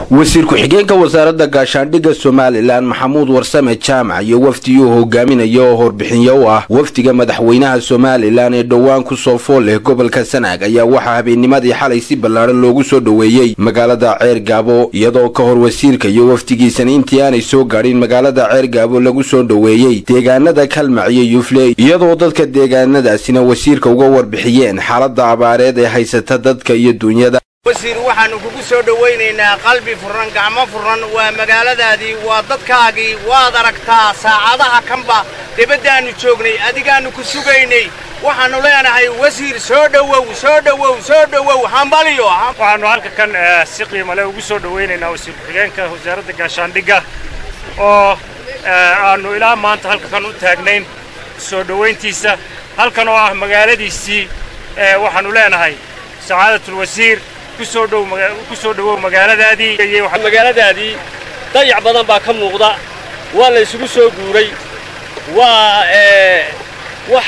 wasiir ku-xigeenka wasaaradda gaashaandhigga somalilan maxamuud warsame jaamac iyo wafdigii hogaaminaya oo horbixinyo u ah wafdiga madaxweynaha somalilan ee dhowaan ku soo fool leh gobolka sanaag ayaa waxaa habeennimadii xalay si ballaadhan loogu soo dhoweeyey magaalada ceer gaabo iyadoo ka hor wasiirka iyo wafdigiisana intii aanay soo gaadhin magaalada ceer gaabo lagu soo dhoweeyey deegaanada kalmac iyo yufle iyadoo dadka deegaanadaasina wasiirka uga warbixiyeen xaaladda abaareed ee haysata dadka iyo duunyada wasiir waxaannu kugu soo dhowaynaynaa qalbi furan gacmo furan waa magaaladaadii waa dadkaagii waad aragtaa saacadaha kanba debaddaannu joognay adigaannu ku sugaynay waxaannu leenahay wasiir soo dhowow soo dhowow soo dhowow hambaliyo waxaannu halka kan si qiimale ugu soo dhowaynaynaa wasiir ku-xigeenka wasaaradda gaashaandhigga oo aannu ilaa maanta halka kan u taagnayn soo dhowayntiisa halkan oo ah magaaladiisii waxaannu leenahay sacaadatlwasiir ku soo dhowow magaaladaadii magaaladaadii dayac badan baa ka muuqda waa la isugu soo guuray waa wax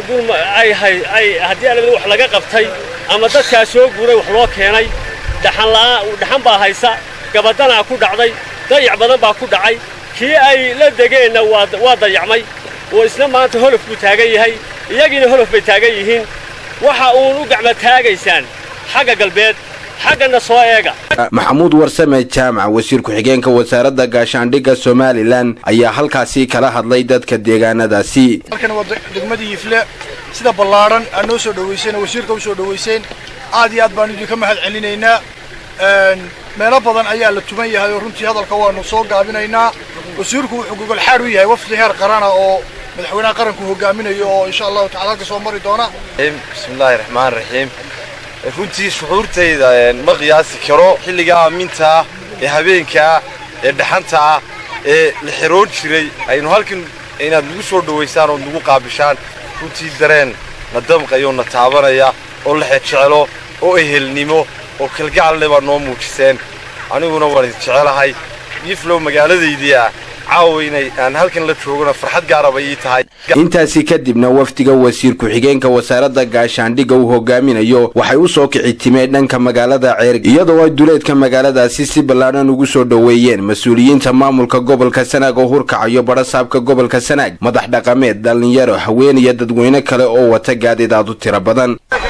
ay haddii alabada wax laga qabtay ama dadkaa soo guuray wax loo keenay dhaxan baa haysa gabadanaa ku dhacday dayac badan baa ku dhacay kii ay la degeenna waa dayacmay oo isna maanta holof buu taagan yahay iyagiina holof bay taagan yihiin waxa uun u gacma taagaysaan xagga galbeed xaggana soo eega maxamuud warsame jaamac wasiir ku-xigeenka wasaaradda gaashaandhigga somalilan ayaa halkaasi kala hadlay dadka deegaanadaasi halkan waa degmadii yifle sida ballaadhan aad noo soo dhowayseen oo wasiirka u soo dhowayseen aad iyo aad baanu idinka mahad celinaynaa meelo badan ayaa la tuman yahay oo runtii hadalka waanu soo gaabinaynaa wasiirku wuxuu gogolxaad u yahay wafdi heer qarana oo madaxweynaha qaranku hogaaminayo oo insha allahu tacala halka soo mari doona bismillaahi raxmaan raxiim runtii shucuurtayda ma qiyaasi karo xilligaa aamintaa ee habeenkaa ee dhaxantaa ee la xiroon jiray aynu halkan inaad nagu soo dhowaysaan oo nagu qaabishaan runtii dareen na damqayo na taabanaya oo la xejecelo oo ehelnimo oo kalgacalne baad noo muujiseen aniguna waan idin jecelahay yiflow magaaladaydii ah caawa inay aan halkan la joogona farxad gaaraba ii tahay intaasi kadibna wafdiga wasiir ku-xigeenka wasaaradda gaashaandhigga uu hogaaminayo waxay u soo kici timeen dhanka magaalada ceer iyadoo ay duleedka magaaladaasi si ballaadhan ugu soo dhoweeyeen mas-uuliyiinta maamulka gobolka sanaag oo hurkacayo badhasaabka gobolka sanaag madax dhaqameed dhallinyaro haween iyo dadweyne kale oo wata gaadidaad u tiro badan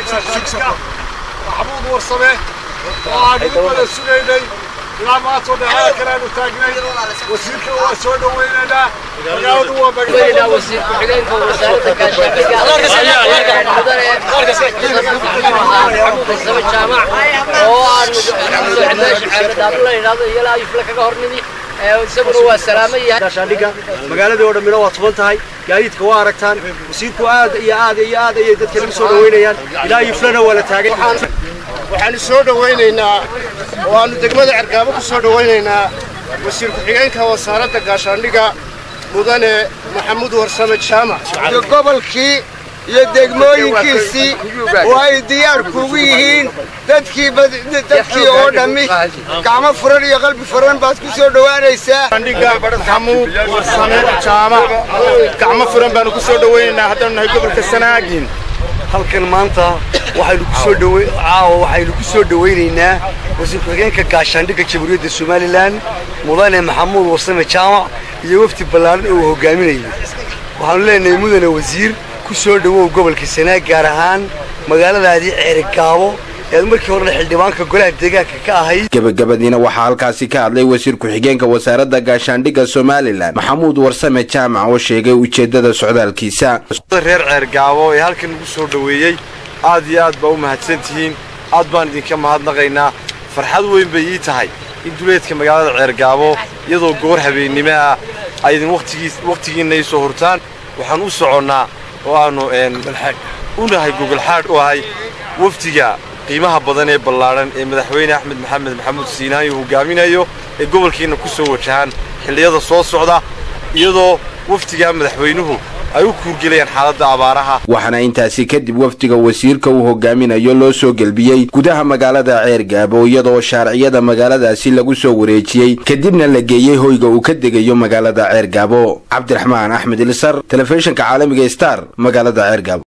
ilaa maanta oo dhexada kale aanu taagnay wasiirka waa soo dhowaynaynaa magaaladu waa magaalada wasiir ku-xigeenka wasaaradda gaashaandhigga maxamuud jaamac oo aanu meesha caamadaabu la yidhahdo iyo laa yufle kaga hornimi isaguna waa salaamo yahay gaashaandhigga magaaladii oo dhammina waa tuban tahay gaadiidka waa aragtaan wasiirku aad iyo aad iyo aad ayay dadka lagu soo dhowaynayaan ilaa yuflena waa la taagay waxaanu soo dhowaynaynaa oo aanu degmada cergaabo ku soo dhowaynaynaa wasiir ku-xigeenka wasaaradda gaashaandhigga mudane maxamuud warsame jaamac gobolkii iyo degmooyinkiisii oo ay diyaar kugu yihiin dadkii dadkii oo dhammi gacmo furan iyo qalbi furan baad ku soo dhowaanaysaa maxamuud warsame jaamac gacmo furan baanu ku soo dhowaynaynaa haddaanu nahay gobolka sanaagin halkan maanta waxaynu ku soo dhow caawa waxaynu ku soo dhowaynaynaa wasiir ku-xigeenka gaashaandhigga jamhuuriyadda somalilan mudane maxamuud warsame jaamac iyo wafdi ballaaran oo uu hogaaminayo waxaanu leenahay mudane wasiir ku soo dhowow gobolka sanaag gaar ahaan magaaladaadii ceerigaabo ead markii horena xildhibaanka golaha deegaanka ka ahayd gebagabadiina waxaa halkaasi ka hadlay wasiir ku-xigeenka wasaaradda gaashaandhigga somalilan maxamuud warsame jaamac oo sheegay ujeeddada socdaalkiisa reer ceergaabo ee halkan nagu soo dhoweeyey aad iyo aad baa u mahadsan tihiin aad baan idinka mahadnaqaynaa farxad weyn bay ii tahay in duleedka magaalada ceergaabo iyadoo goor habeennimo ah aydin wakhtigiinna ii soo hurtaan waxaan u soconnaa oo aannu u nahay gogolxaadh u ahay wafdiga qiimaha badan ee ballaadhan ee madaxweyne axmed maxamed maxamuud siinaanyo hogaaminayo ee gobolkiinna ku soo wajahaan xilliyada soo socda iyadoo wafdigaa madaxweynuhu ay u kuurgelayaan xaaladda abaaraha waxaana intaasi kadib wafdiga wasiirka uu hogaaminayo loo soo gelbiyey gudaha magaalada ceer gaabo iyadoo shaarciyada magaaladaasi lagu soo wareejiyey kadibna la geeyey hoyga uu ka degayo magaalada ceer gaabo cabdiraxmaan axmed ilisar telefishinka caalamiga star magaalada ceer gaabo